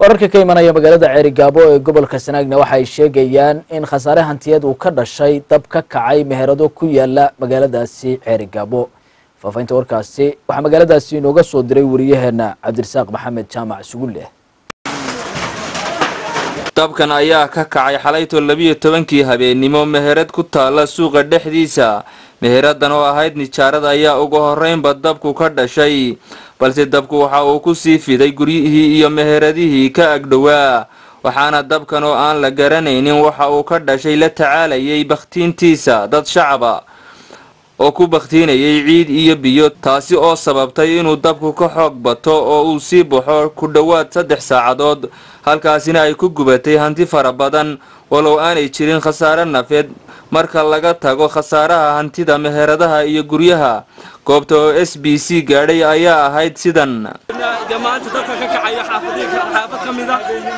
wararka ka imanaya magaalada ceerigaabo ee gobolka sanaagna waxa ay sheegayaan in khasaare hantiyeed uu ka dhashay dab ka kacay meherado ku yaala magaaladaasi ceerigaabo faafahinta warkaasi waxaa magaaladaasi inooga soo diray wariyaheena cabdirasaaq maxamed jaamac sugulle dabkan ayaa ka kacay xalayto labiyo tobankii habeennimo meherad ku taalla suuqa dhexdiisa meheradan oo ahayd nijaarada ayaa ugu horreynba dabku ka dhashay balse dabku waxa uu ku sii fiday guryihii iyo meheradihii ka agdhowaa waxaana dabkan oo aan la garanaynin waxa uu ka dhashay la tacaalayay bakhtiintiisa dad shacaba oo ku bakhtiinayay ciid iyo biyo taasi oo sababtay inuu dabku ka xoog bato oo uu sii baxo ku dhowaad saddex saacadood halkaasina ay ku gubatay hanti fara badan walow aanay jirin khasaare nafeed marka laga tago khasaaraha hantida meheradaha iyo guryaha goobta oo s b c gaadhay ayaa ahayd sidan maanta dabka ka kacayo xaafad ka mida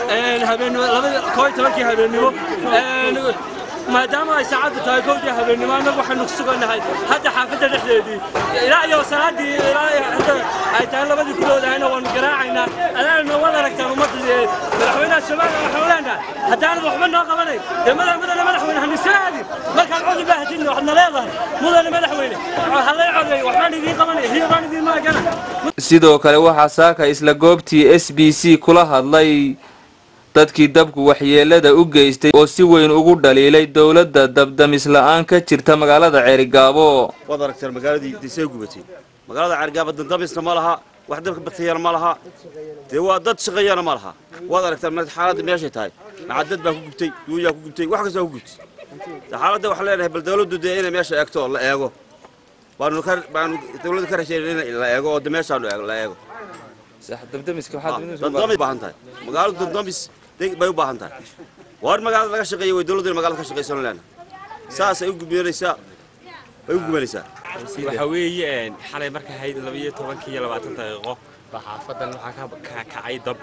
koo iyo tobankii habeennimo maadaama ay saacaddu tahay kowdii habeennimo annagu waxaynu ku sugannahay hadda xaafadda dhexdeedii ilaa iyo salaadii ilaa hadda ay tahay labadii kuloodahayna waanu garaacaynaa adaana waad aragtaan ummadda madaxweynaha soomaaliya waxaanu leenahay haddaanad waxba noo qabanayn dee mudane madaxweyne hanu soo aadin markaad codi baahatin waxaadna leedahay mudane madaxweyne halay codeey waxbaan idiin qabanaya hiyabaan idiin maagana sidoo kale waxaa saaka isla goobtii s b c kula hadlay dadkii dabku waxyeelada u geystay oo si weyn ugu dhaliilay dowladda dabdamis la-aan ka jirta magaalada ceerigaabo waad aragteen magaaladii disee gubatay magaalada ceerigaabo dandamisna ma laha wax dabka baktiyana ma laha dee waa dad shaqeeyana ma laha waad aragteen xaaladda meeshay tahay macadad baa ku gubtay duuyaa ku gubtay wax kastaa ku gubtay xaaladda waxaan leenahay bal dowladdu dee inay meesha eegto la eego baanu ka baanu dowladda ka rajeynay in la eego oo de meeshaanu la eego dandamis baahan tahay magaaladu dandamis bay u baahan tahay waa in magaalada laga shaqeeya way dowladdu in magaalada ka shaqeysan leena saasay u gubanaysaa bay u gubanaysaa waxa weeye xalay marka ahayd labiyo tobankii iyo labaatan daqiiqo baa xaafadan waxaa ka kacay dab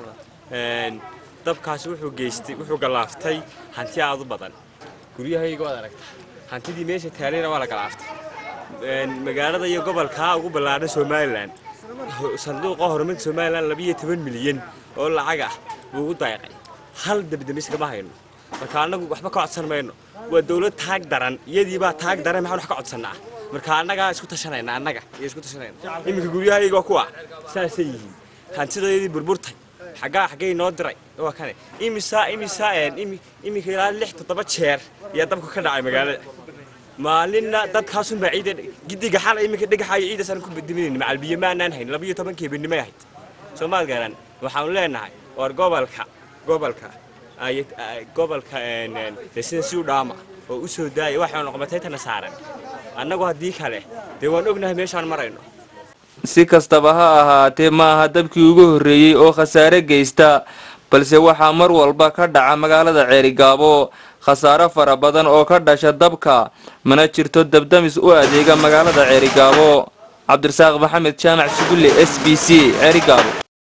dabkaasi wuxuu geystay wuxuu galaaftay hanti aad u badan guryahayga waad aragta hantidii meesha taalayna waa la galaaftay magaalada iyo gobolkaa ugu ballaadhan somalilan sanduuqa horumarka somalilan labiyo toban milyan oo lacag ah buu ugu dayaqay hal dabdamis kama hayno marka annagu waxba ka codsan mayno waa dowlad taag daran iyadiibaa taag daran maxaan wax ka codsannaa marka annagaa isku tashanayna annaga iyo isku tashanayna iminka guryahayga waa kuwa saasay yihiin hantidoodii burburtay xaggaa xaggay noo diray waa kane imisaa imisaa iminka ilaa lix toddoba jeer ayaa dabka ka dhacay magaalada maalinna dabkaasunbaa ciida gidiga xala iminka dhagaxaayo ciidasaan ku diminayn macalbiyo maanaan hayn labiyo tobankii habeenimay ahayd soomaal garan waxaanu leenahay war gobolka gobolka gobolka sida si u dhaama oo u soo daaya waxaanu noqomataytana saaran annagu haddii kale dee waan ognahay meeshaan marayno si kastaba ha ahaatee ma aha dabkii ugu horreeyey oo khasaare geysta balse waxaa mar walba ka dhaca magaalada ceerigaabo khasaare fara badan oo ka dhasha dabka mana jirto dabdamis u adeega magaalada ceerigaabo cabdirasaaq maxamed jaamac sugulle s b c ceerigaabo